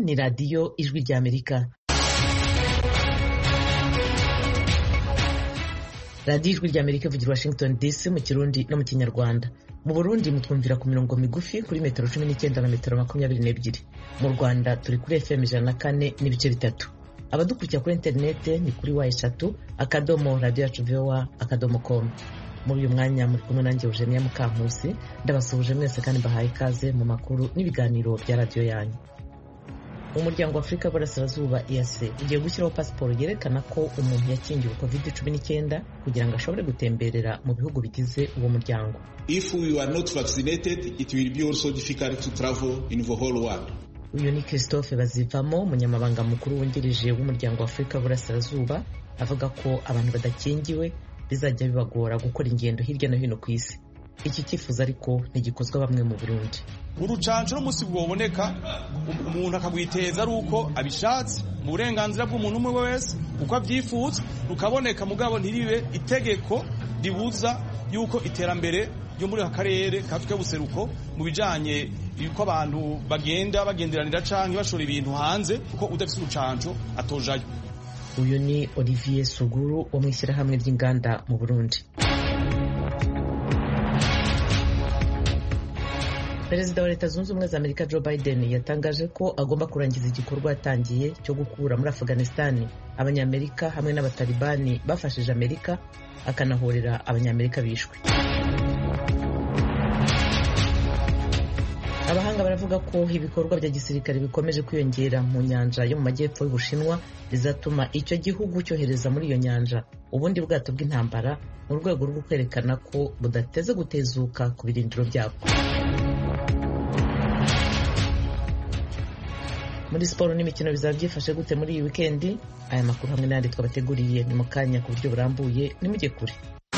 ni radiyo ijwi ry'amerika radiyo ijwi ry'amerika ivugira washington dc mu kirundi no mu kinyarwanda mu burundi mutwumvira ku mirongo migufi kuri metero cumi n'icyenda na metero makumyabiri n'ebyiri mu rwanda turi kuri fm ijana na kane n'ibice bitatu abadukurikira kuri interinete ni kuri wa eshatu akadomo radiyo yacu vowa akadomo komu muri uyu mwanya muri kumwe nanjye eugenia mukankusi ndabasuhuje mwese kandi mbahaye ikaze mu makuru n'ibiganiro bya radiyo yanyu umuryango wa afurika y'uburasirazuba EAC ugiye gushyiraho pasiporo yerekana ko umuntu yakingiwe covid cumi n'icyenda kugira ngo ashobore gutemberera mu bihugu bigize uwo muryango If we are not vaccinated, it will be also difficult to travel in the whole world. uyu ni christophe bazivamo umunyamabanga mukuru wungirije w'umuryango wa afurika y'uburasirazuba avuga ko abantu badakingiwe bizajya bibagora gukora ingendo hirya no hino ku isi iki cyifuzo ariko ntigikozwa bamwe mu burundi urucanco n'umunsi bwoboneka umuntu akagwiteza ari uko abishatse mu burenganzira bw'umuntu umwe wese uko abyifuza rukaboneka mugabo ntiribe itegeko ribuza yuko iterambere ryo muri aka karere kafite buseruko mu bijanye yuko abantu bagenda bagenderanira canke bashora ibintu hanze kuko udafise urucanco atojayo uyu ni olivier suguru wo mu ishyirahamwe ry'inganda mu burundi perezida wa leta zunze ubumwe za amerika joe biden yatangaje ko agomba kurangiza igikorwa yatangiye cyo gukura muri afghanistan abanyamerika hamwe n'abatalibani bafashije amerika akanahorera abanyamerika bishwe abahanga baravuga ko ibikorwa bya gisirikare bikomeje kwiyongera mu nyanja yo mu majyepfo y'ubushinwa bizatuma icyo gihugu cyohereza muri iyo nyanja ubundi bwato bw'intambara mu rwego rwo kwerekana ko budateze gutezuka ku birindiro byabwo muri siporo n'imikino bizaba byifashe gute muri iyi wikendi aya makuru hamwe n'ayandi twabateguriye ni mu kanya ku buryo burambuye nimujye kure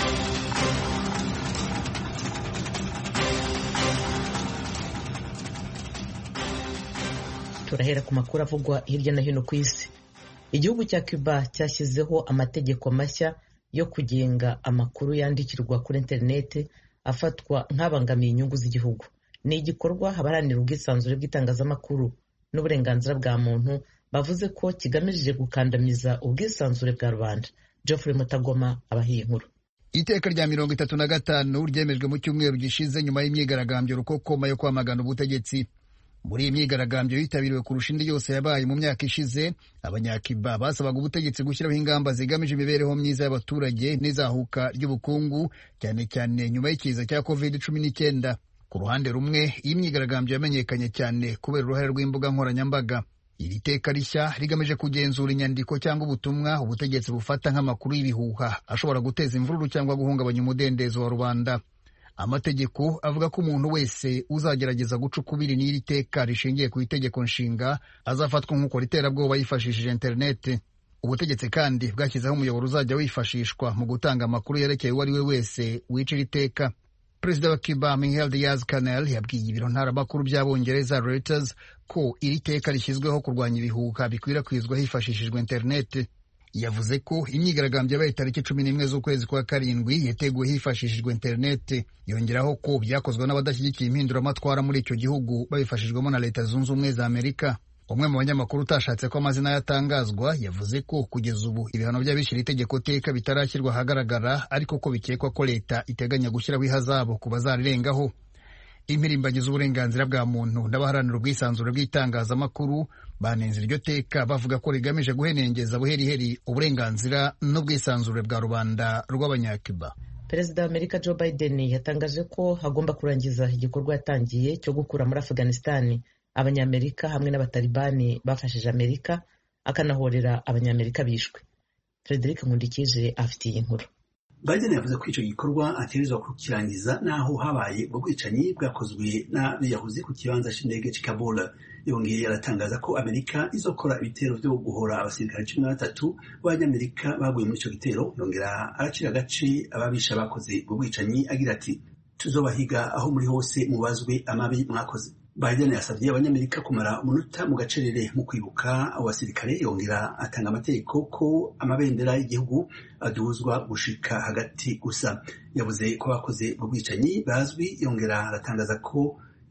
turahera ku makuru avugwa hirya no hino ku isi igihugu cya cuba cyashyizeho amategeko mashya yo kugenga amakuru yandikirwa kuri interineti afatwa nk'abangamiye inyungu z'igihugu ni igikorwa abaharanira ubwisanzure bw'itangazamakuru n'uburenganzira bwa muntu bavuze ko kigamije gukandamiza ubwisanzure bwa rubanda geoffrey mutagoma abahiye inkuru iteka rya mirongo itatu na gatanu ryemejwe mu cyumweru gishize nyuma y'imyigaragambyo rukokoma yo kwamagana ubutegetsi muri iyi myigaragambyo yitabiriwe kurusha indi yose yabaye mu myaka ishize abanyakiba basabaga ubutegetsi gushyiraho ingamba zigamije imibereho myiza y'abaturage n'izahuka ry'ubukungu cyane cyane nyuma y'ikiza cya covid cumi n'icyenda ku ruhande rumwe iyi myigaragambyo yamenyekanye cyane kubera uruhare rw'imbuga nkoranyambaga iri teka rishya rigamije kugenzura inyandiko cyangwa ubutumwa ubutegetsi bufata nk'amakuru y'ibihuha ashobora guteza imvururu cyangwa guhungabanya umudendezo wa rubanda amategeko avuga ko umuntu wese uzagerageza guca ukubiri n'iri teka rishingiye ku itegeko nshinga azafatwa nk'ukora iterabwoba yifashishije interineti ubutegetsi kandi bwashyizeho umuyoboro uzajya wifashishwa mu gutanga amakuru yerekeye uwo ari we wese wica iri teka perezida wa cuba miguel diaz canel yabwiye ibiro ntaramakuru by'abongereza reuters ko iri teka rishyizweho kurwanya ibihuha bikwirakwizwa hifashishijwe interineti yavuze ko imyigaragambyo yabaye tariki cumi n'imwe z'ukwezi kwa karindwi yateguwe hifashishijwe interineti yongeraho ko byakozwe n'abadashyigikiye impinduramatwara muri icyo gihugu babifashijwemo na leta zunze ubumwe za amerika umwe mu banyamakuru utashatse ko amazina yatangazwa yavuze ko kugeza ubu ibihano by'abishyira itegeko teka bitarashyirwa ahagaragara ariko ko bikekwa ko leta iteganya gushyiraho ihazabu ku bazarirengaho impirimbanyi z'uburenganzira bwa muntu n'abaharanira ubwisanzure bw'itangazamakuru banenze iryo teka bavuga ko rigamije guhenengeza buheriheri uburenganzira n'ubwisanzure bwa rubanda rw'abanyacuba perezida wa amerika joe biden yatangaje ko hagomba kurangiza igikorwa yatangiye cyo gukura muri afghanistan abanyamerika hamwe n'abatalibani bafashije amerika akanahorera abanyamerika bishwe frederic nkundikije afitiye inkuru Biden yavuze ko icyo gikorwa ategerezwa kukirangiza n'aho habaye ubwo bwicanyi bwakozwe n'abiyahuzi ku kibanza cy'indege cy'i Kabul yongeye aratangaza ko Amerika izokora ibitero byo guhora abasirikare cumi na batatu b'abanyamerika baguye muri icyo gitero yongera aracira agace ababisha bakoze ubwo bwicanyi agira ati tuzobahiga aho muri hose mubazwe amabi mwakoze Biden yasabye abanyamerika kumara umunota mu gacerere mu kwibuka abo basirikare yongera atanga amategeko ko amabendera y'igihugu aduzwa gushika hagati gusa yavuze ko abakoze ubwo bwicanyi bazwi yongera aratangaza ko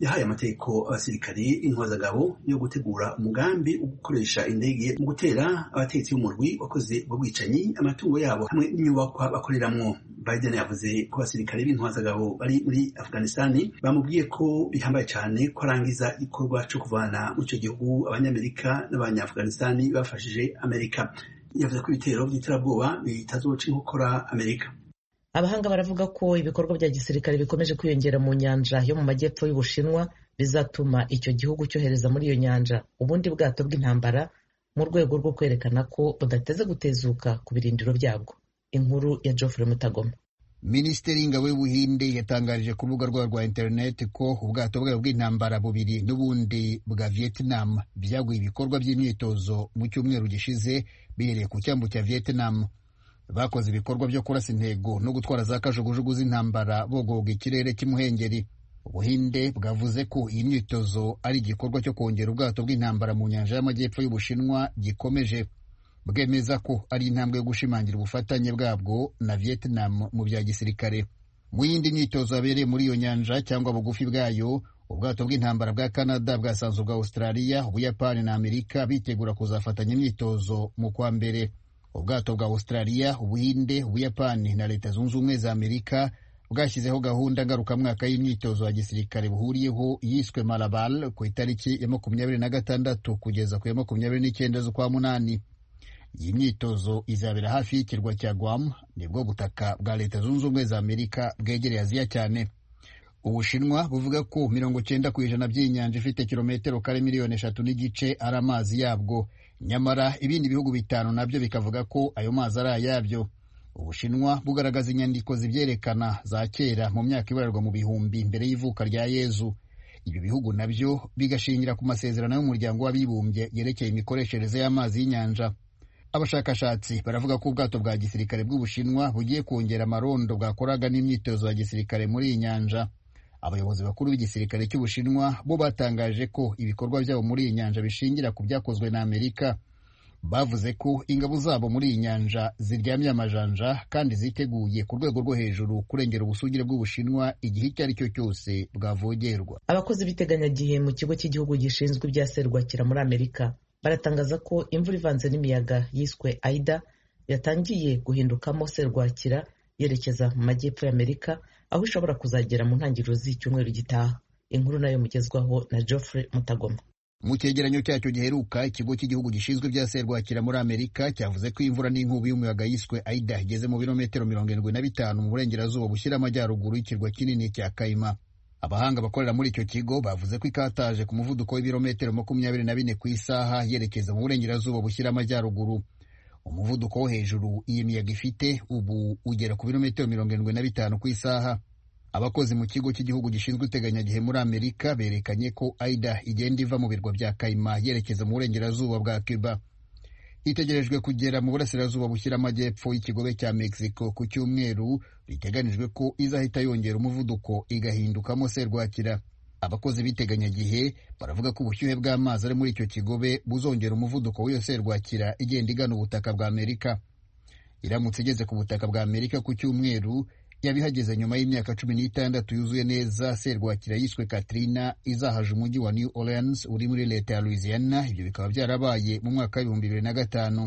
yahaye amategeko abasirikare intwazagabo yo gutegura umugambi wo gukoresha indege mu gutera abatetsi b'umurwi wakoze ubwo bwicanyi amatungo yabo hamwe n'inyubakwa bakoreramwo Biden yavuze ko abasirikare b'intwazagabo bari muri Afghanistani bamubwiye ko bihambaye cyane ko arangiza igikorwa cyo kuvana mu icyo gihugu abanyamerika n'abanyafghanistani bafashije Amerika yavuze ko ibitero by'iterabwoba bitazoca inkokora Amerika abahanga baravuga ko ibikorwa bya gisirikare bikomeje kwiyongera mu nyanja yo mu majyepfo y'ubushinwa bizatuma icyo gihugu cyohereza muri iyo nyanja ubundi bwato bw'intambara mu rwego rwo kwerekana ko budateze gutezuka ku birindiro byabwo inkuru ya Geoffrey Mutagoma minisiteri y'ingabo y'ubuhinde yatangarije ku rubuga rwayo rwa interineti ko ubwato bwayo bw'intambara bubiri n'ubundi bwa vietnam byaguye ibikorwa by'imyitozo mu cyumweru gishize bihereye ku cyambu cya vietnam bakoze ibikorwa byo kurasa intego no gutwara za kajugujugu z'intambara bogoga ikirere cy'imuhengeri ubuhinde bwavuze ko iyi myitozo ari igikorwa cyo kongera ubwato bw'intambara mu nyanja y'amajyepfo y'ubushinwa gikomeje bwemeza ko ari intambwe yo gushimangira ubufatanye bwabwo na vietnam mu bya gisirikare mu yindi myitozo yabereye muri iyo nyanja cyangwa bugufi bwayo ubwato bw'intambara bwa canada bwasanzwe bwa australia ubuyapani na amerika bitegura kuzafatanya imyitozo mu kwa mbere ubwato bwa australia ubuhinde ubuyapani na leta zunze ubumwe za amerika bwashyizeho gahunda ngarukamwaka y'imyitozo ya gisirikare buhuriyeho yiswe marabal ku itariki ya makumyabiri na gatandatu kugeza ku ya makumyabiri n'icyenda z'ukwa munani iyi myitozo izabera hafi y'ikirwa cya Guam nibwo butaka bwa leta zunze ubumwe za amerika bwegereye aziya cyane ubushinwa buvuga ko mirongo cyenda ku ijana by'inyanja ifite kilometero kare miliyoni eshatu n'igice ari amazi yabwo nyamara ibindi bihugu bitanu nabyo bikavuga ko ayo mazi ari ayabyo ubushinwa bugaragaza inyandiko zibyerekana za kera mu myaka ibarurwa mu bihumbi mbere y'ivuka rya yezu ibyo bihugu nabyo bigashingira ku masezerano y'umuryango w'abibumbye yerekeye imikoreshereze y'amazi y'inyanja abashakashatsi baravuga ko ubwato bwa gisirikare bw'ubushinwa bugiye kongera amarondo bwakoraga n'imyitozo ya gisirikare muri iyi nyanja abayobozi bakuru b'igisirikare cy'ubushinwa bo batangaje ko ibikorwa byabo muri iyi nyanja bishingira ku byakozwe na amerika bavuze ko ingabo zabo muri iyi nyanja ziryamye amajanja kandi ziteguye ku rwego rwo hejuru kurengera ubusugire bw'ubushinwa igihe icyo ari cyo cyose bwavogerwa abakozi b'iteganyagihe mu kigo cy'igihugu gishinzwe ibya serwakira muri amerika baratangaza ko imvura ivanze n'imiyaga yiswe aida yatangiye guhindukamo serwakira yerekeza mu majyepfo y'amerika aho ishobora kuzagera mu ntangiriro z'icyumweru gitaha inkuru nayo mugezwaho na Geoffrey Mutagoma mu cyegeranyo cyacyo giheruka ikigo cy'igihugu gishinzwe ibya serwakira muri amerika cyavuze ko imvura n'inkubi y'umuyaga yiswe aida igeze mu birometero mirongo irindwi na bitanu mu burengerazuba bushyira amajyaruguru y'ikirwa kinini cya kayima abahanga bakorera muri icyo kigo bavuze ko ikataje ku muvuduko w'ibirometero makumyabiri na bine ku isaha yerekeza mu burengerazuba bushyira amajyaruguru umuvuduko wo hejuru iyi miyaga ifite ubu ugera ku birometero mirongo irindwi na bitanu ku isaha abakozi mu kigo cy'igihugu gishinzwe iteganyagihe muri amerika berekanye ko aida igenda iva mu birwa bya kayima yerekeza mu burengerazuba bwa cuba itegerejwe kugera mu burasirazuba bushyira amajyepfo y'ikigobe cya mexico ku cyumweru biteganijwe ko izahita yongera umuvuduko igahindukamo serwakira abakozi b'iteganyagihe baravuga ko ubushyuhe bw'amazi ari muri icyo kigobe buzongera umuvuduko w'iyo serwakira igenda igana ubutaka bwa amerika iramutse igeze ku butaka bwa amerika ku cyumweru yaba ihageze nyuma y'imyaka cumi n'itandatu yuzuye neza serwakira yiswe katrina izahaje umujyi wa new orleans uri muri leta ya louisiana ibyo bikaba byarabaye mu mwaka w'ibihumbi bibiri na gatanu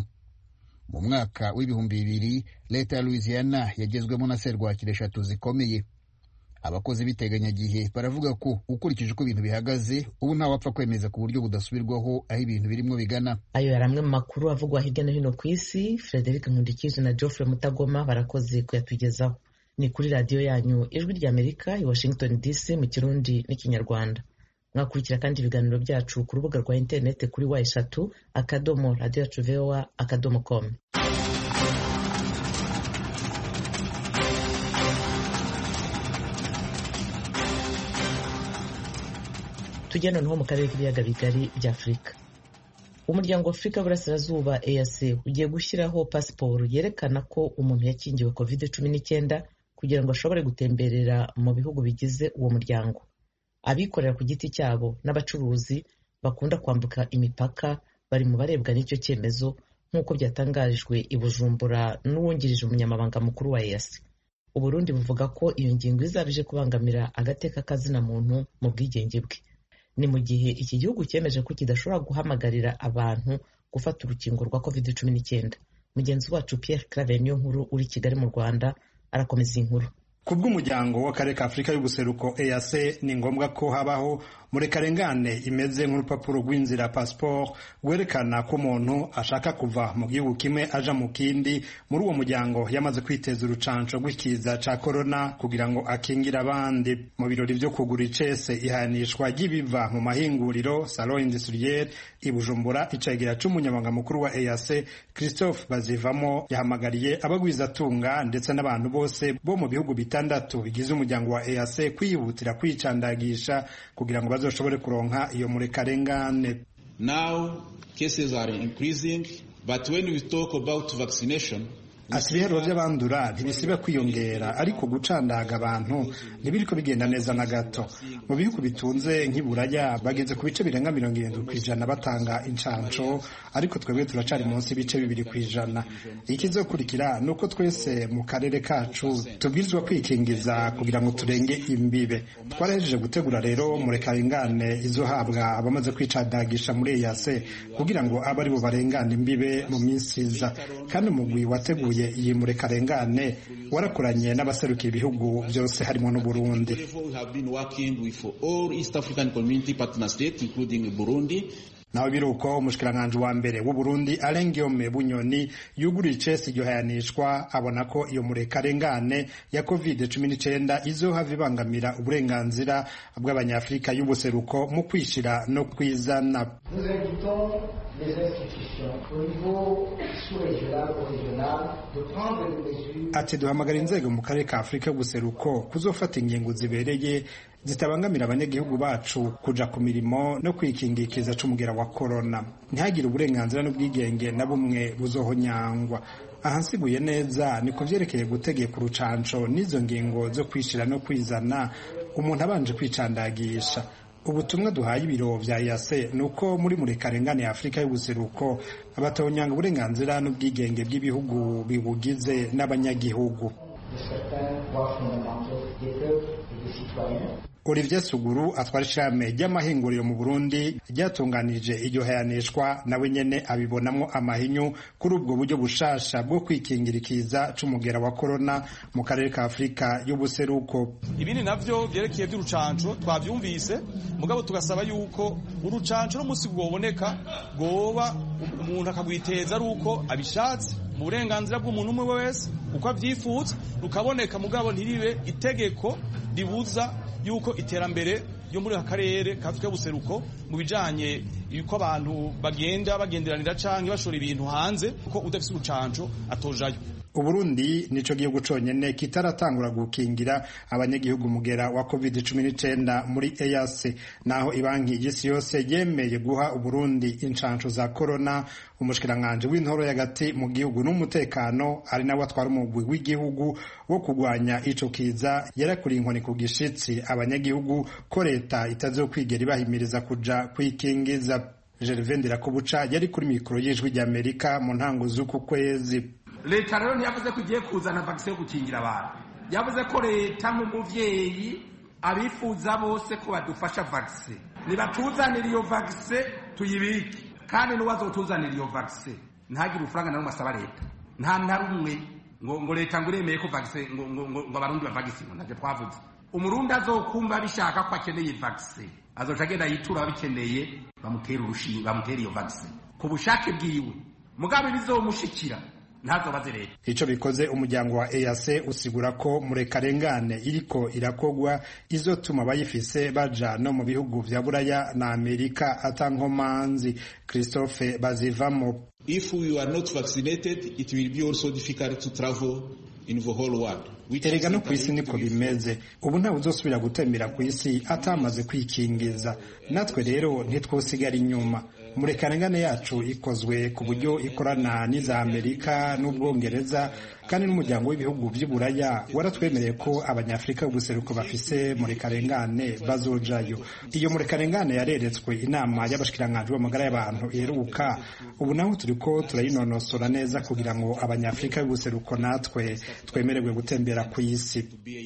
mu mwaka w'ibihumbi bibiri leta ya louisiana yagezwemo na serwakira eshatu zikomeye abakozi b'iteganyagihe baravuga ko ukurikije uko ibintu bihagaze ubu ntawapfa kwemeza ku buryo budasubirwaho aho ibintu birimo bigana ayo yari amwe mu makuru avugwa hirya no hino ku isi frederic nkundikije na geoffrey mutagoma barakoze kuyatugezaho ni kuri radiyo yanyu ijwi ry'amerika i washington dc mu kirundi n'ikinyarwanda mwakurikira kandi ibiganiro byacu ku rubuga rwa interineti kuri wa eshatu akadomo radiyo yacu voa akadomo komu tujya noneho mu karere k'ibiyaga bigari bya afurika umuryango wa afurika y'uburasirazuba eac ugiye gushyiraho pasiporo yerekana ko umuntu yakingiwe covid cumi n'icyenda kugira ngo ashobore gutemberera mu bihugu bigize uwo muryango abikorera ku giti cyabo n'abacuruzi bakunda kwambuka imipaka bari mu barebwa n'icyo cyemezo nk'uko byatangarijwe i bujumbura n'uwungirije umunyamabanga mukuru wa eac uburundi buvuga ko iyo ngingo izaba ije kubangamira agateka kazina muntu mu bwigenge bwe ni mu gihe iki gihugu cyemeje ko kidashobora guhamagarira abantu gufata urukingo rwa covid cumi n'icyenda mugenzi wacu pierre claver niyo nkuru uri kigali mu rwanda arakomeza iyi nkuru ku bw'umuryango w'akarere ka afurika y'ubuseruko eac ni ngombwa ko habaho murekarengane imeze nk'urupapuro rw'inzira pasiporo rwerekana ko umuntu ashaka kuva mu gihugu kimwe aja mu kindi muri uwo muryango yamaze kwiteza urucanco rw'ikiza ca korona kugira ngo akingire abandi mu birori vyo kugura icese ihanishwa ry'ibiva mu mahinguriro salon industriel i bujumbura icegera c'umunyamabanga mukuru wa eac christophe bazivamo yahamagariye abagwizatunga ndetse n'abantu bose bo mu bihugu bitandatu bigize umuryango wa eac kwihutira kwicandagisha kugira ngo bazoshobore kuronka iyo murekarengane Now cases are increasing, but when we talk about vaccination, ati ibiharuro by'abandura ntibisiba kwiyongera ariko gucandaga abantu ntibiriko bigenda neza na gato mu bihugu bitunze nk'iburaya bageze ku bice birenga mirongo irindwi ku ijana batanga incanco ariko twebwe turacari munsi y'ibice bibiri ku ijana ikizokurikira ni uko twese mu karere kacu tubwirizwa kwikingiza kugira ngo turenge imbibe twarahejeje gutegura rero murekarengane izohabwa abamaze kwicandagisha muri eyase kugira ngo abe ari bo barengana imbibe mu minsi iza kandi umugwi wateguye iyi murekarengane warakoranye n'abaserukira ibihugu byose harimo n'uburundi we have been working with all East African Community partner states, including Burundi, naho biruko umushikiranganji wa mbere w'uburundi arengiome bunyoni yuguriye icesi iryo hayanishwa abona ko iyo murekarengane ya covid cumi n'icyenda izohava ibangamira uburenganzira bw'abanyafurika y'ubuseruko mu kwishira no kwizana Nous invitons les institutions au niveau sous-régional ou régional de prendre des mesures ati duhamagara inzego mu karere ka afurika y'ubuseruko kuzofata ingingo zibereye zitabangamira abanyagihugu bacu kuja ku mirimo no kwikingikiza c'umugera wa korona ntihagire uburenganzira n'ubwigenge na bumwe buzohonyangwa aha nsiguye neza ni ku vyerekeye gutegeka urucanco n'izo ngingo zo kwishira no kwizana umuntu abanje kwicandagisha ubutumwa duhaye ibiro vya yase ni uko muri murekarengane ya afurika y'ubuseruko abatonyanga uburenganzira n'ubwigenge bw'ibihugu bibugize n'abanyagihugu de certains droits fondamentaux des peuples et des citoyens. Olivier Suguru atwara ishirahamwe ry'amahinguriro mu Burundi ryatunganije iryo hayanishwa nawe nyene abibonamwo amahinyu kuri ubwo buryo bushasha bwo kwikingira ikiza c'umugera wa korona mu karere ka Afurika y'ubuseruko ibindi navyo vyerekeye vy'urucanco twavyumvise mugabo tugasaba yuko urucanco n'umusi bwoboneka bwoba umuntu akagwiteza ari uko abishatse mu burenganzira bw'umuntu umwe wese uko avyifuza rukaboneka mugabo ntiribe itegeko ribuza yuko iterambere ryo muri aka karere ka Afurika y'ubuseruko mu bijanye yuko abantu bagenda bagenderanira canke bashora ibintu hanze ko udafise urucanco atojayo Uburundi nico gihugu conyene kitaratangura gukingira abanyagihugu mugera wa COVID-19 muri EAC naho ibanki y'isi yose yemeye guha Uburundi incanco za corona umushikiranganje w'intoro y'agati mu gihugu n'umutekano ari nawe atwara umugwi w'igihugu wo kugwanya ico kiza yarakuriye inkoni ku gishitsi abanyagihugu ko leta itazokwigera ibahimiriza kuja kwikingiza Gervais Ndirakobuca yari kuri mikoro y'ijwi ry'Amerika mu ntango z'uku kwezi leta rero ntiyavuze ko igiye kuzana vakisi yo gukingira abantu yavuze ko leta nk'umuvyeyi abifuza bose ko badufasha vakisi nibatuzanira iyo vakisi tuyibike kandi n'uwazotuzanira iyo vakisi ntagire urufaranga na rumwe asaba leta nta na rumwe ngo ngo leta ngo iremeye ko vakisi ngo ngo ngo ngo abarundi bavagisi ngo navyo twavuze umurundi azokumva bishaka ko akeneye vakisi azoca agenda yitura ababikeneye bamutera urushinge bamutera iyo vakisi ku bushake bwiwe mugabe bizomushikira ntazobaze leta ico bikoze umuryango wa EAC usigura ko murekarengane iriko irakogwa izotuma abayifise baja no mu bihugu vya Buraya na Amerika atankomanzi Christophe Bazivamo if we are not vaccinated, it will be also difficult to travel in the whole world. which erega is no kw'isi niko bimeze ubu ntawe uzosubira gutembera kw'isi atamaze kwikingiza natwe rero ntitwosigara inyuma murekarengane yacu ikozwe ku buryo ikorana n'iza amerika n'ubwongereza kandi n'umuryango w'ibihugu by'uburaya waratwemereye ko abanyafurika b'ubuseruko bafise murekarengane bazojayo iyo murekarengane yareretswe inama y'abashikiranganji b'amagara y'abantu iheruka ubu naho turiko turayinonosora neza kugira ngo abanyafurika b'ubuseruko natwe twemererwe gutembera ku isi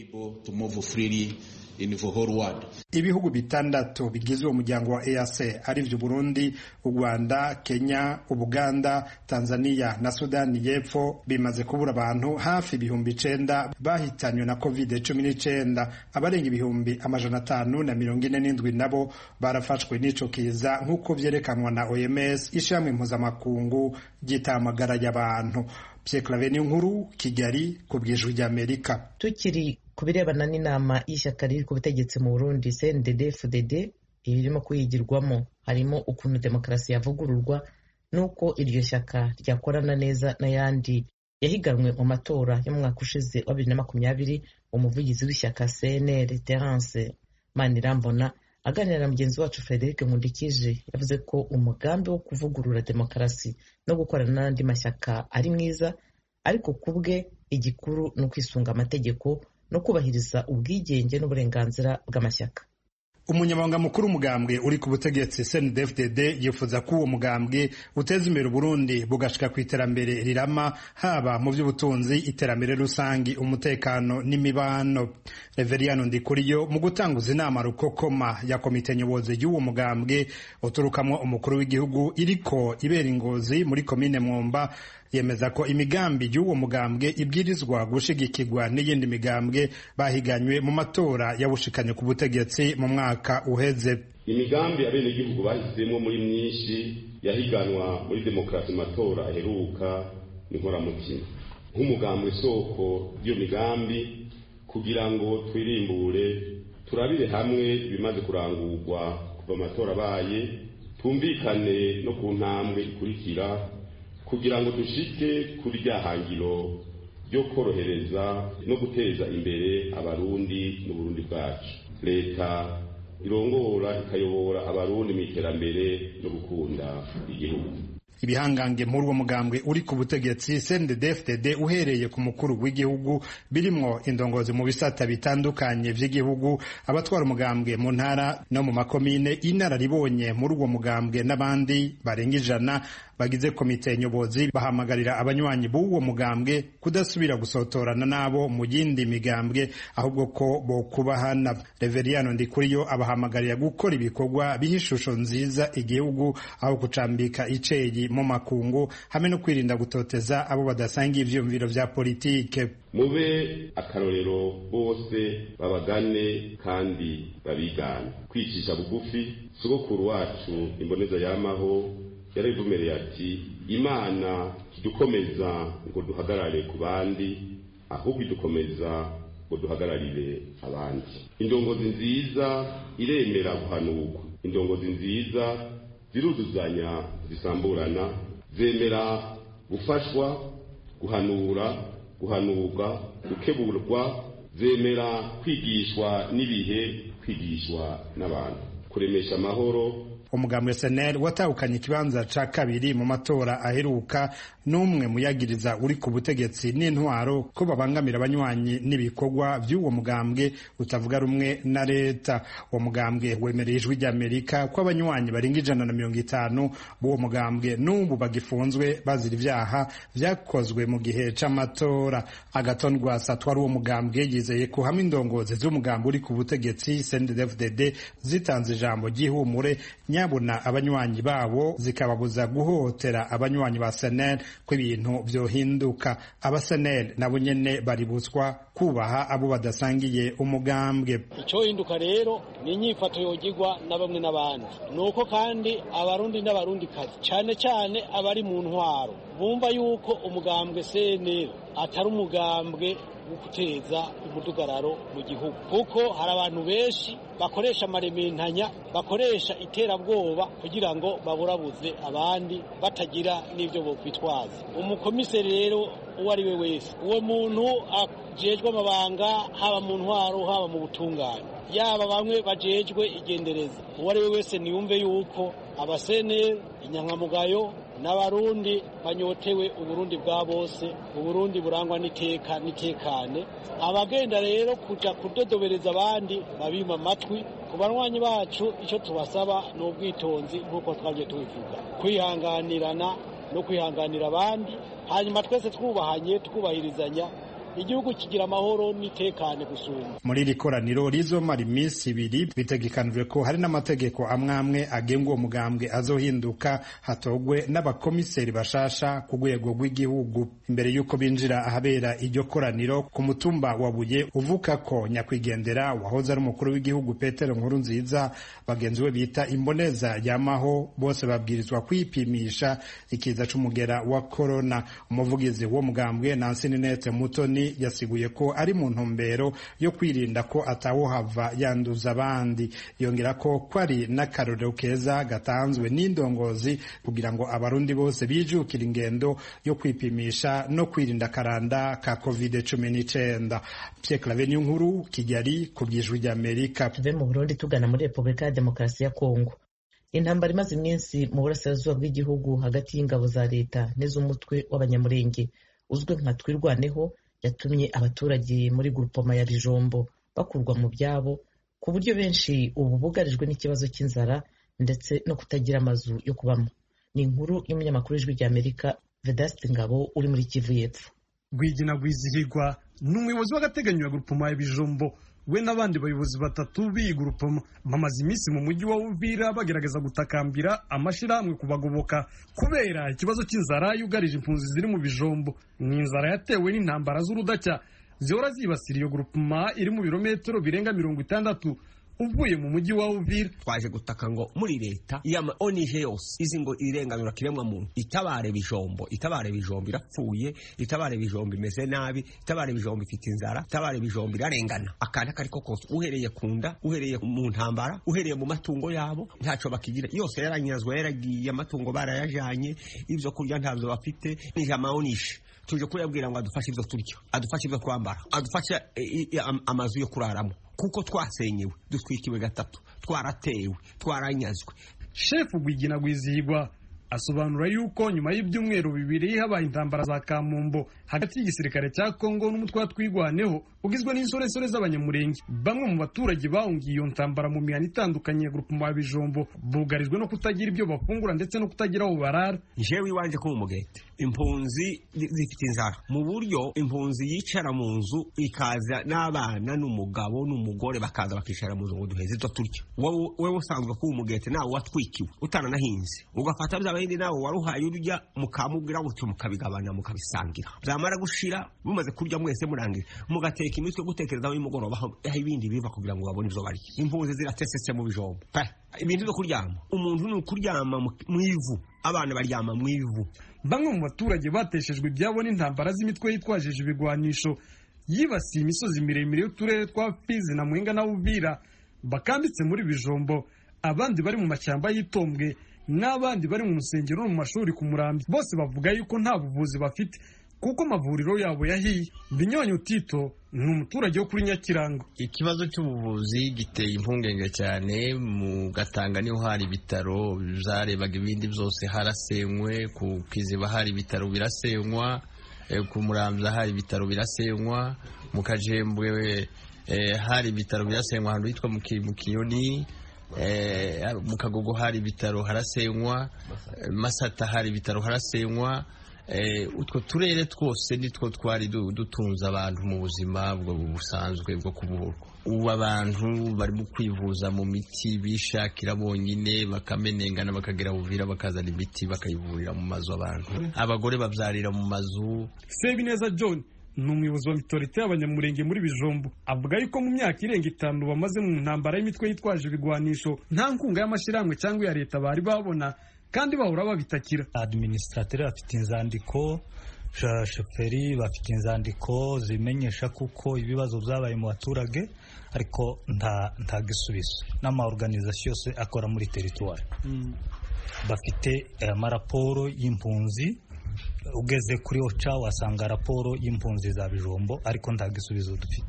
ibihugu bitandatu bigize uwo muryango wa EAC ari vyo Burundi, u Rwanda, Kenya, Ubuganda, Tanzania na Sudani y'Epfo bimaze kubura abantu hafi ibihumbi icenda bahitanywe na covid cumi n'icenda abarenga ibihumbi amajana atanu na mirongo ine n'indwi nabo barafashwe n'ico kiza nk'uko vyerekanwa na OMS ishirahamwe mpuzamakungu ry'itamagara y'abantu. Pierre Claver nkuru Kigali ku bw'ijwi ry'Amerika. tukiri ku birebana n'inama y'ishyaka riri ku butegetsi mu burundi cndd fdd irimo kuyigirwamo harimo ukuntu demokarasi yavugururwa n'uko iryo shyaka ryakorana neza n'ayandi yahiganwe mu matora yo mu mwaka ushize wa bibiri na makumyabiri umuvugizi w'ishyaka cnr terence manirambona aganira na mugenzi wacu frederic nkundikije yavuze ko umugambi wo kuvugurura demokarasi no gukorana n'andi mashyaka ari mwiza ariko ku bwe igikuru ni ukwisunga amategeko no kubahiriza ubwigenge n'uburenganzira bw'amashyaka umunyamabanga mukuru w'umugambwe uri ku butegetsi CNDD-FDD yifuza ko uwo mugambwe uteza imbere Uburundi bugashika ku iterambere rirama haba mu by'ubutunzi iterambere rusangi umutekano n'imibano Reveriyano Ndikuriyo mu gutanguza inama rukokoma ya komite nyobozi y'uwo mugambwe uturukamwo umukuru w'igihugu iriko ibera ingozi muri komine Mwumba yemeza ko imigambi y'uwo mugambwe ibwirizwa gushigikirwa n'iyindi migambwe bahiganywe mu matora yabushikanye ku butegetsi mu mwaka uheze imigambi abenegihugu bahisemo muri myinshi yahiganwa muri demokarasi matora aheruka ni nkoramutima nk'umugambwe soko ry'iyo migambi kugira ngo twirimbure turabire hamwe ibimaze kurangurwa kuva amatora abaye twumvikane no ku ntambwe ikurikira kugira ngo dushike kuri rya hangiro ryo korohereza no guteza imbere abarundi n'uburundi bwacu leta irongora ikayobora abarundi mu iterambere no gukunda igihugu ibihangange muri uwo mugambwe uri ku butegetsi CNDD-FDD uhereye ku mukuru w'igihugu birimwo indongozi mu bisata bitandukanye vy'igihugu abatwara umugambwe mu ntara no mu makomine inararibonye muri uwo mugambwe n'abandi barenga ijana bagize komite nyobozi bahamagarira abanywanyi b'uwo mugambwe kudasubira gusotorana nabo mu yindi migambwe ahubwo ko bokubahana Reveriyano Ndikuriyo abahamagarira gukora ibikorwa biha ishusho nziza igihugu aho kucambika iceyi mu makungu hamwe no kwirinda gutoteza abo badasanga ivyumviro vya politike mube akarorero bose babagane kandi babigane kwicisha bugufi sogokuru wacu imboneza yamaho yarabivumereye ati imana kidukomeza ngo duhagarare ku bandi ahubwo idukomeza ngo duhagararire abandi indongozi nziza iremera guhanurwa indongozi nziza ziruzuzanya zisamburana zemera gufashwa guhanura guhanurwa gukeburwa zemera kwigishwa n'ibihe kwigishwa n'abantu kuremesha amahoro umugambwe SNL watahukanye ikibanza ca kabiri mu matora aheruka n'umwe muyagiriza uri ku butegetsi n'intwaro ko babangamira abanywanyi n'ibikorwa vy'uwo mugambwe utavuga rumwe na leta uwo mugambwe wemereye ijwi ry'amerika ko abanywanyi barenga ijana na mirongo itanu b'uwo mugambwe n'ubu bagifunzwe bazira ivyaha vyakozwe mu gihe c'amatora agaton rwasa twari uwo mugambwe yizeye ko hamwe indongozi z'umugambwe uri ku butegetsi CNDD-FDD zitanze ijambo ry'ihumure nyabuna abanywanyi babo zikababuza guhotera abanywanyi ba senel ko ibintu vyohinduka abasenel nabo nyene baributswa kubaha abo badasangiye umugambwe icohinduka rero ni inyifato yogirwa na bamwe n'abandi nuko kandi abarundi n'abarundikazi cane cane abari mu ntwaro bumva yuko umugambwe senel atari umugambwe wo guteza umudugararo mu gihugu kuko hari abantu benshi bakoresha amarementanya bakoresha iterabwoba kugira ngo baburabuze abandi batagira n'ibyo bokwitwaza umukomiseri rero uwo ari we wese uwo muntu ajejwe amabanga haba mu ntwaro haba mu butungane yaba bamwe bajejwe igendereza uwo ari we wese niyumve yuko abaseneri inyankamugayo n'abarundi banyotewe uburundi bwa bose uburundi burangwa n'iteka n'itekane abagenda rero kuja kudodobereza abandi babima amatwi ku banywanyi bacu icyo tubasaba ni ubwitonzi nk'uko twabye tubivuga kwihanganirana no kwihanganira abandi hanyuma twese twubahanye twubahirizanya igihugu kigira amahoro n'itekane gusumba muri iri koraniro rizomara iminsi ibiri bitegekanijwe ko hari n'amategeko amwe amwe agenga uwo mugambwe azohinduka hatogwe n'abakomiseri bashasha ku rwego rw'igihugu imbere y'uko binjira ahabera iryo koraniro ku mutumba wa buye uvuka ko nyakwigendera wahoze ari umukuru w'igihugu petero nkuru nziza bagenzi we bita imboneza yamaho bose babwirizwa kwipimisha ikiza c'umugera wa korona umuvugizi w'uwo mugambwe nansi ninete mutoni yasiguye ko ari mu ntumbero yo kwirinda ko atawuhava yanduza abandi yongera ko ko ari n'akarorero keza gatanzwe n'indongozi kugira ngo abarundi bose bijukire ingendo yo kwipimisha no kwirinda akaranda ka covid cumi n'icenda Pierre Claver nkuru Kigali ku by'ijwi ry'Amerika tuve mu Burundi tugana muri Repubulika ya Demokarasi ya Kongo intambara imaze iminsi mu burasirazuba bw'igihugu hagati y'ingabo za leta n'iz'umutwe w'abanyamurenge uzwi nka twirwaneho yatumye abaturage muri gurupoma ya bijombo bakurwa mu byabo ku buryo benshi ubu bugarijwe n'ikibazo cy'inzara ndetse no kutagira amazu yo kubamo ni inkuru y'umunyamakuru w'ijwi ry'amerika vedaste ngabo uri muri kivu y'epfo rwigina rwizihirwa ni umuyobozi w'agateganyo ya gurupoma ya bijombo we n'abandi bayobozi batatu b'iyi gurupoma bamaze iminsi mu mujyi wa uvira bagerageza gutakambira amashyirahamwe kubagoboka kubera ikibazo cy'inzara yugarije impunzi ziri mu bijombo ni inzara yatewe n'intambara z'urudacya zihora zibasira iyo gurupoma iri mu birometero birenga mirongo itandatu uvuye mu mujyi wa Uvira twaje gutaka ngo muri leta yama onije yose izi ngo irenganura kiremwa muntu itabare bijombo itabare bijombo irapfuye itabare bijombo imeze nabi itabare bijombo ifite inzara itabare bijombo irarengana akana kariko kose uhereye kunda uhereye mu ntambara uhereye mu matungo yabo ntaco bakigira yose yaranyazwa yaragiye amatungo barayajanye ivyo kurya ntavyo bafite nijama onishe tuje kuyabwira ngo adufashe ivyo turya adufashe ivyo twambara adufashe amazu yo kuraramo kuko twasenyewe dutwikiwe gatatu twaratewe twaranyazwe shefu gwigina gwizihirwa asobanura yuko nyuma y'ibyumweru bibiri habaye intambara za kamumbo hagati y'igisirikare cya kongo n'umutwe wa twigwaneho ugizwe n'insoresore z'abanyamurenge bamwe mu baturage bahungiye iyo ntambara mu mihana itandukanye ya grupema ya bijombo bugarijwe no kutagira ibyo bafungura ndetse no kutagira aho barara jewe iwanje ko umugete impunzi zifite inzara mu buryo impunzi yicara mu nzu ikaza n'abana n'umugabo n'umugore bakaza bakicara mu nzu ngo duheze ibyo turya wowe usanzwe kuba umugete nawe watwikiwe utananahinze ugafata bya bindi nawe waruhaye urya mukamubwira gutyo mukabigabana mukabisangira byamara gushira mumaze kurya mwese murangira mugateka imitwe gutekerezaho y'umugoroba aho ibindi biva kugira ngo babone ibyo barya impunzi ziratesetse mu bijombo ibintu byo kuryama umuntu ni ukuryama mu ivu abana baryama mu ivu bamwe mu baturage bateshejwe ibyabo n'intambara z'imitwe yitwajije ibigwanisho yibasiye imisozi miremire y'uturere twa fizi na mwenga na uvira bakambitse muri bijombo abandi bari mu mashyamba y'itombwe n'abandi bari mu nsengero no mu mashuri ku murambi bose bavuga yuko nta buvuzi bafite kuko amavuriro yabo yahiye binyonyo tito ni umuturage wo kuri nyakirango ikibazo cy'ubuvuzi giteye impungenge cyane mu gatanga niho hari ibitaro zarebaga ibindi byose harasenywe ku kiziba hari ibitaro birasenywa ku muramza hari ibitaro birasenywa mu kajembwe hari ibitaro birasenywa ahantu hitwa mu kinyoni mu kagogo hari ibitaro harasenywa masata hari ibitaro harasenywa utwo turere twose nitwo twari dutunze abantu mu buzima busanzwe bwo kuvurwa ubu abantu barimo kwivuza mu miti bishakira bonyine bakamenengana bakagira buvira bakazana imiti bakayivurira mu mazu abantu abagore babyarira mu mazu sebineza john ni umuyobozi wa mitorite y'abanyamurenge muri bijombo avuga yuko mu myaka irenga itanu bamaze mu ntambara y'imitwe yitwaje ibigwanisho nta nkunga y'amashyirahamwe cyangwa iya leta bari babona kandi bahora babitakira administrateur bafite inzandiko shoferi bafite inzandiko zimenyesha kuko ibibazo byabaye mu baturage ariko nta nta gisubizo n'amaorganizasiyo yose akora muri teritwari bafite amaraporo y'impunzi ugeze kuri oca wasanga raporo y'impunzi za bijombo ariko nta gisubizo dufite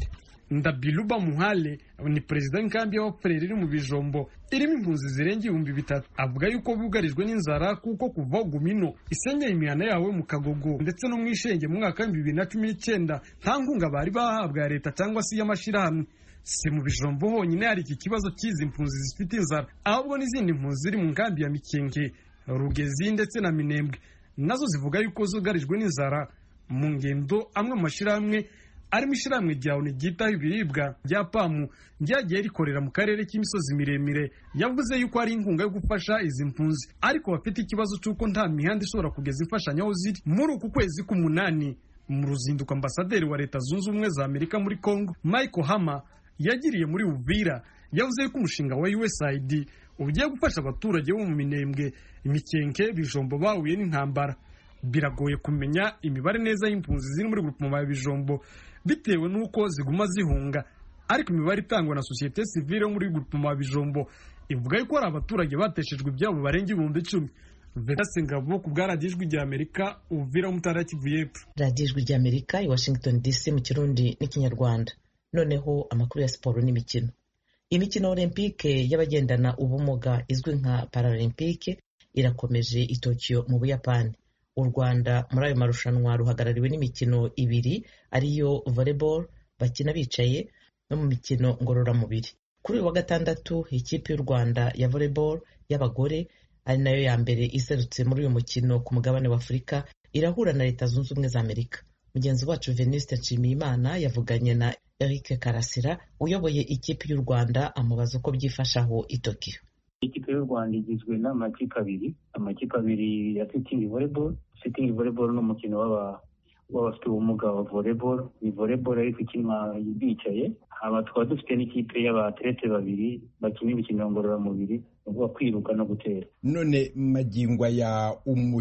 ndabiluba muhale ni perezida w'inkambi y'abapfureri iri mu bijombo irimo impunzi zirenga ibihumbi bitatu avuga yuko bugarijwe n'inzara kuko kuva gumino isenyeye imihana yawe mu kagogo ndetse no mu ishenge mu mwaka w'ibihumbi bibiri na cumi n'icyenda nta nkunga bari bahabwa ya leta cyangwa se iy'amashyirahamwe si mu bijombo honyine hari iki kibazo cy'izi mpunzi zifite inzara ahubwo n'izindi mpunzi ziri mu nkambi ya mikenge rugezi ndetse na minembwe nazo zivuga yuko zugarijwe n'inzara mu ngendo amwe mu mashyirahamwe arimo ishyirahamwe rya oni ryitaho ibiribwa rya pamu ryagiye rikorera mu karere k'imisozi miremire yavuze yuko hari inkunga yo gufasha izi mpunzi ariko bafite ikibazo cy'uko nta mihanda ishobora kugeza imfashanyo aho ziri muri uku kwezi k'umunani mu ruzinduko ambasaderi wa leta zunze ubumwe za amerika muri congo michael hama yagiriye muri uvira yavuze yuko umushinga wa usaid ugiye gufasha abaturage bo mu minembwe imikenke bijombo bahuye n'intambara biragoye kumenya imibare neza y'impunzi ziri muri grupoma ya bijombo bitewe n'uko ziguma zihunga ariko imibare itangwa na sosiyete sivile yo muri grupoma ya bijombo ivuga yuko hari abaturage bateshejwe ibyabo barenga ibihumbi icumi vedase ngabo ku bwa radiyo ijwi rya amerika uvira mutara kivu y'epfo radiyo ijwi rya amerika i washington dc mu kirundi n'ikinyarwanda noneho amakuru ya siporo n'imikino imikino olympique y'abagendana ubumuga izwi nka paralympique irakomeje i tokiyo mu buyapani u rwanda muri ayo marushanwa ruhagarariwe n'imikino ibiri ariyo volleyball bakina bicaye no mu mikino ngororamubiri kuri uyu wa gatandatu ikipe y'u rwanda ya volleyball y'abagore ari nayo ya mbere iserutse muri uyu mukino ku mugabane wa afurika irahura na leta zunze ubumwe za amerika mugenzi wacu venuste nshimiyimana yavuganye na eric karasira uyoboye ikipe y'u rwanda amubaza uko byifashe aho i tokiyo ikipe y'u rwanda igizwe n'amakipe abiri amakipe abiri ya sitingi volleyball sitingi volleyball ni umukino w'abafite ubumuga wa volleyball ni volleyball ariko ikinwa bicaye aba tukaba dufite n'ikipe y'abaterete babiri bakina imikino ngororamubiri uvuga kwiruka no gutera none magingo ya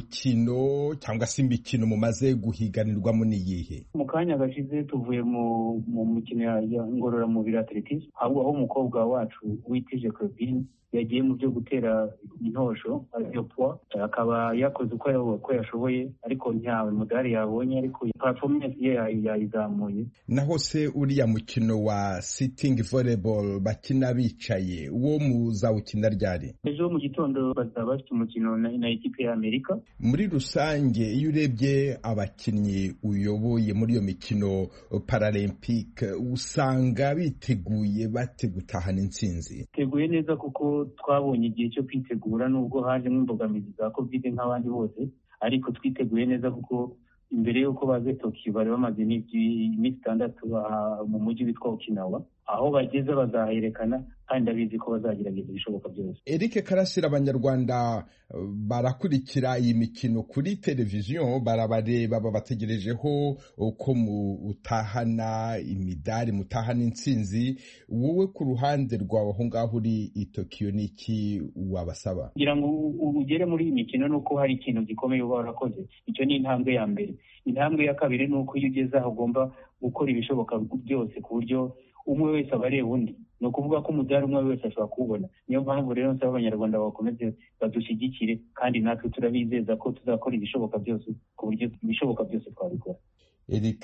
umukino cyangwa se imikino mumaze guhiganirwamo ni iyihe mu kanya gashize tuvuye mu mu mikino ya ngororamubiri atletisme ahubwo aho umukobwa wacu witije Claudine yagiye mu byo gutera intosho ariyo poa akaba yakoze uko yashoboye ariko nta mudari yabonye ariko performance ye yayizamuye naho se uriya mukino wa sitting volleyball bakina bicaye uwo muzawukina ryari ejo mu gitondo bazaba bafite umukino na ekipe ya amerika muri rusange iyo urebye abakinnyi uyoboye muri iyo mikino paralympique usanga biteguye bate gutahana intsinzi biteguye neza kuko twabonye igihe cyo kwitegura nubwo hajemo imbogamizi za covid nk'abandi bose ariko twiteguye neza kuko imbere y'uko baze tokiyo bari bamaze iminsi itandatu mu mujyi witwa okinawa aho bageze bazaherekana kandi ndabizi ko bazagerageza ibishoboka byose eric karasira abanyarwanda barakurikira iyi mikino kuri televiziyo barabareba babategerejeho uko mutahana imidari mutahana intsinzi wowe ku ruhande rwawe aho ngaho uri i tokiyo ni iki wabasaba kugira ngo ugere muri iyi mikino ni uko hari ikintu gikomeye uba warakoze icyo ni intambwe ya mbere intambwe ya kabiri ni uko iyo ugeze aho ugomba gukora ibishoboka byose ku buryo umwe wese aba areba undi ni ukuvuga ko umudari umwe wese ashobora kuwubona niyo mpamvu rero nsaba abanyarwanda bakomeze badushyigikire kandi natwe turabizeza ko tuzakora ibishoboka byose ku buryo ibishoboka byose twabikora eric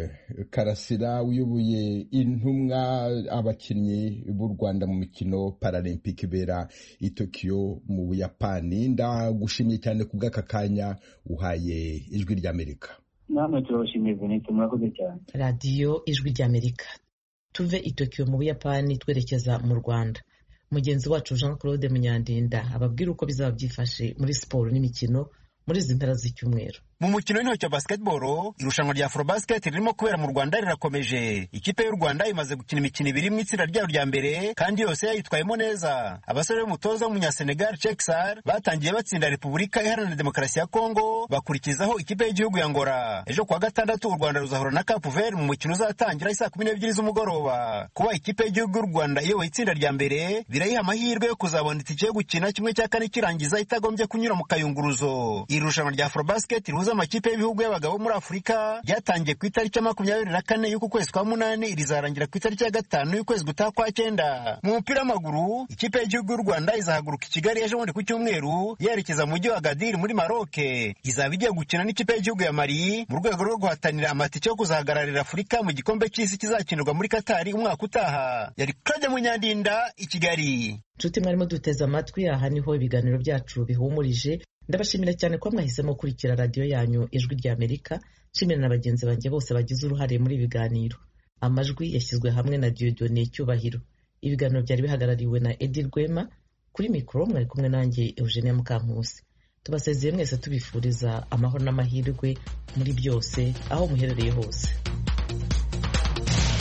karasira uyoboye intumwa abakinnyi b'u rwanda mu mikino paralympic ibera i tokiyo mu buyapani ndagushimye cyane ku bw'aka kanya uhaye ijwi ry'amerika namwe turabashimiye venite murakoze cyane radiyo ijwi ry'amerika tuve i tokiyo mu buyapani twerekeza mu rwanda mugenzi wacu jean claude munyandinda ababwira uko bizaba byifashe muri siporo n'imikino muri izi mpera z'icyumweru mu mukino w'intoki wa basketball irushanwa rya afrobasket ririmo kubera mu rwanda rirakomeje ikipe y'u rwanda imaze gukina imikino ibiri mu itsinda ryayo rya mbere kandi yose yayitwayemo neza abasore b'umutoza w'umunyasenegal cheksar batangiye batsinda repubulika iharanira demokarasi ya kongo bakurikizaho ikipe y'igihugu ya ngora ejo kuwa gatandatu u rwanda ruzahura na cap vert mu mukino uzatangira isaa kumi n'ebyiri z'umugoroba kuba ikipe y'igihugu y'u rwanda iyoboye itsinda rya mbere birayiha amahirwe yo kuzabona itike yo gukina kimwe cya kane kirangiza itagombye kunyura mu kayunguruzo iri rushanwa rya afrobasket rihuza z'amakipe y'ibihugu y'abagabo muri afurika ryatangiye ku itariki ya makumyabiri na kane y'uku kwezi kwa munani rizarangira ku itariki ya gatanu y'ukwezi gutaha kwa cyenda mu mupira w'amaguru ikipe y'igihugu y'u rwanda izahaguruka i kigali ejo bundi ku cyumweru yerekeza mu mujyi wa gadiri muri maroke izaba igiye gukina n'ikipe y'igihugu ya mali mu rwego rwo guhatanira amatike yo kuzahagararira afurika mu gikombe cy'isi kizakinirwa muri katari umwaka utaha yari claude munyandinda i kigali nshuti mwarimo duteze amatwi aha niho ibiganiro byacu bihumurije ndabashimira cyane ko mwahisemo gukurikira radiyo yanyu ijwi rya amerika nshimira na bagenzi banjye bose bagize uruhare muri ibi biganiro amajwi yashyizwe hamwe na diodone cyubahiro ibiganiro byari bihagarariwe na edi rwema kuri mikoro mwari kumwe nanjye eugenia mukankusi tubasezeye mwese tubifuriza amahoro n'amahirwe muri byose aho muherereye hose